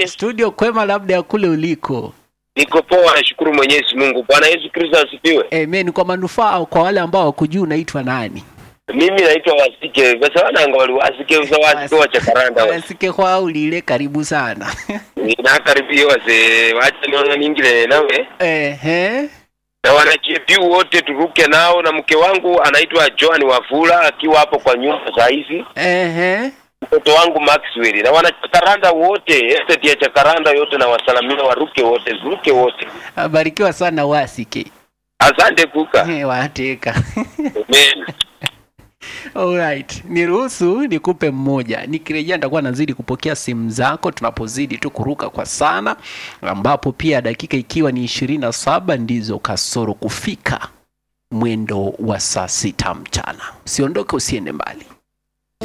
aje? studio kwema labda ya kule uliko Niko poa, nashukuru Mwenyezi Mungu. Bwana Yesu Kristo asifiwe. amen kwa manufaa kwa wale ambao wakujua unaitwa nani Mimi naitwa Wasike. Basa wananga wali Wasike usa Wasike wa Chakaranda. wa. wasike kwa ulile karibu sana Nakaribia wase wacha niona ningine nawe. ehe Na wanachepiu wote turuke nao na mke wangu anaitwa Joan Wafula akiwa hapo kwa nyumba saa hizi. ehe Mtoto wangu Maxwell na wanachakaranda wote, estate ya Chakaranda yote na wasalamia waruke wote, zuruke wote. abarikiwa sana wasike Asante kuka. Eh, wateka Amen. Alright, niruhusu nikupe mmoja. Nikirejea nitakuwa nazidi kupokea simu zako tunapozidi tu kuruka kwa sana, ambapo pia dakika ikiwa ni ishirini na saba ndizo kasoro kufika mwendo wa saa sita mchana. Usiondoke, usiende mbali.